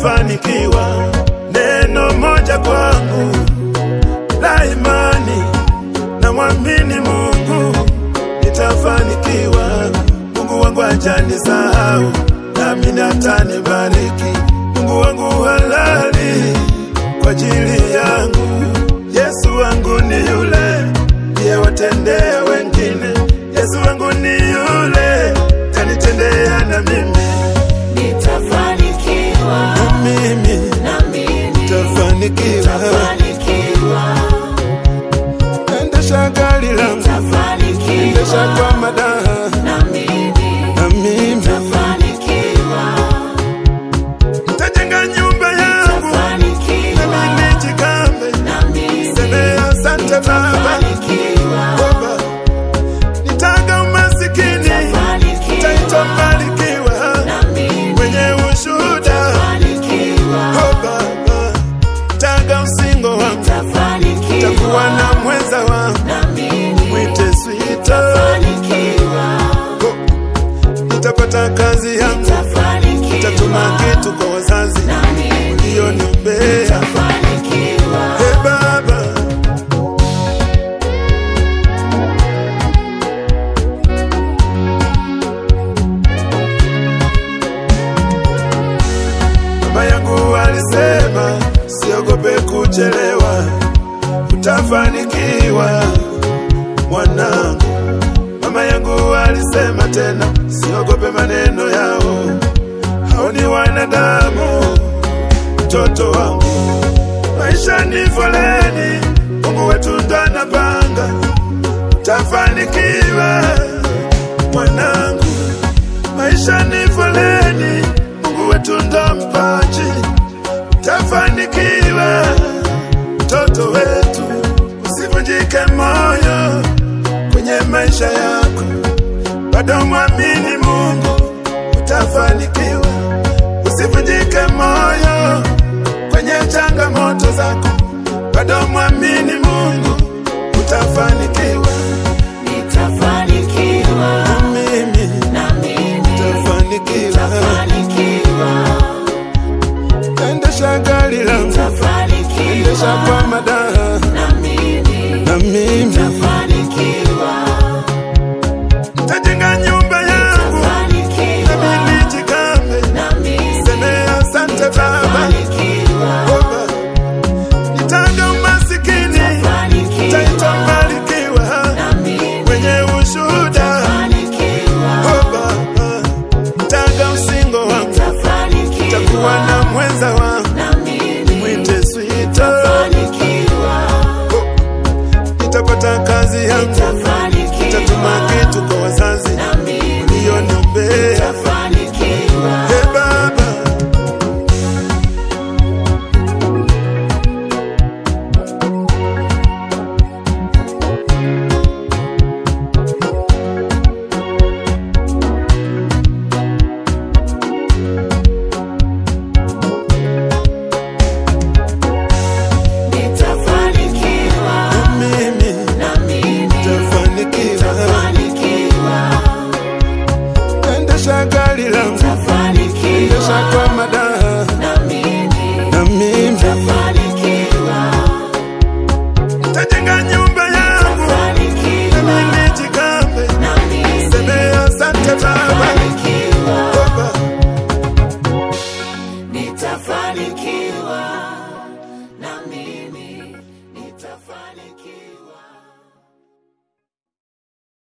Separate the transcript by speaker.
Speaker 1: nitafanikiwa. Neno moja kwangu la imani, na mwamini Mungu nitafanikiwa. Mungu wangu hajanisahau, nami atanibariki. Mungu wangu halali kwa ajili yangu. Yesu wangu ni yule ndiye watendea wengine. Yesu wangu ni yule tanitendea na mimi,
Speaker 2: Nitafanikiwa
Speaker 1: na mimi
Speaker 2: na mimi
Speaker 1: tafanikiwa.
Speaker 2: nitafanikiwa,
Speaker 1: Endesha gari langu, endesha
Speaker 2: nitafanikiwa
Speaker 1: kwa madaha,
Speaker 2: na mimi
Speaker 1: na mimi
Speaker 2: nitafanikiwa,
Speaker 1: nitajenga nyumba yangu, na
Speaker 2: nitafanikiwa
Speaker 1: mimi jikambe.
Speaker 2: na mimi
Speaker 1: Seme asante Baba,
Speaker 2: nitafanikiwa,
Speaker 1: Baba, nitaga umasikini, nitaitwa
Speaker 2: nitafanikiwa
Speaker 1: mbarikiwa,
Speaker 2: na mimi
Speaker 1: mwenye ushuhuda
Speaker 2: nitafanikiwa,
Speaker 1: Oh Baba, taga usingo wangu,
Speaker 2: nitafanikiwa
Speaker 1: takuwa na mwenza wangu,
Speaker 2: na mimi
Speaker 1: mwite swita,
Speaker 2: nitafanikiwa,
Speaker 1: nitapata kazi yangu, nitatuma
Speaker 2: nitafanikiwa
Speaker 1: kitu kwa wazazi
Speaker 2: na mimi
Speaker 1: ulioniombea.
Speaker 2: nitafanikiwa.
Speaker 1: Hey Baba, baba yangu alisema siogope kuchelewa, utafanikiwa mwanangu. Mama yangu alisema tena, siogope maneno yao, hao ni wanadamu. Mtoto wangu, maisha ni foleni, Mungu wetu ndo anapanga, utafanikiwa mwanangu. Maisha ni foleni, Mungu wetu ndo mpaji, utafanikiwa mtoto wetu. Usivunjike moyo kwenye maisha yako, bado mwamini Mungu, utafanikiwa. Usivunjike moyo kwenye changamoto zako, bado mwamini Mungu, utafanikiwa.
Speaker 2: Nitafanikiwa
Speaker 1: Na mimi
Speaker 2: na mimi
Speaker 1: utafanikiwa.
Speaker 2: nitafanikiwa,
Speaker 1: Endesha gari langu, endesha
Speaker 2: nitafanikiwa
Speaker 1: kwa madaha,
Speaker 2: na mimi
Speaker 1: na mimi
Speaker 2: nitafanikiwa,
Speaker 1: nitajenga nyumba yangu, na
Speaker 2: nitafanikiwa
Speaker 1: mimi jikambe.
Speaker 2: na mimi
Speaker 1: Seme asante Baba,
Speaker 2: nitafanikiwa,
Speaker 1: Baba, nitaga umasikini, nitaitwa
Speaker 2: nitafanikiwa
Speaker 1: mbarikiwa,
Speaker 2: na mimi
Speaker 1: mwenye ushuhuda
Speaker 2: nitafanikiwa,
Speaker 1: Oh Baba, nitaga usingo wangu, takuwa
Speaker 2: nitafanikiwa
Speaker 1: na mwenza wangu,
Speaker 2: na mimi
Speaker 1: mwite swita,
Speaker 2: nitafanikiwa,
Speaker 1: nitapata kazi yangu, nitatuma
Speaker 2: nitafanikiwa
Speaker 1: kitu kwa wazazi
Speaker 2: na mimi
Speaker 1: ulioniombea.
Speaker 2: nitafanikiwa.
Speaker 1: Hey Baba,
Speaker 2: Nitafanikiwa
Speaker 1: mimi
Speaker 2: na mimi
Speaker 1: nitafanikiwa.
Speaker 2: nitafanikiwa,
Speaker 1: Endesha gari langu, endesha
Speaker 2: nitafanikiwa
Speaker 1: kwa madaha,
Speaker 2: na mimi
Speaker 1: na mimi
Speaker 2: nitafanikiwa,
Speaker 1: nitajenga nyumba yangu, na
Speaker 2: nitafanikiwa
Speaker 1: mimi jikambe.
Speaker 2: na mimi
Speaker 1: Seme asante Baba,
Speaker 2: nitafanikiwa,
Speaker 1: Baba.
Speaker 2: nitafanikiwa.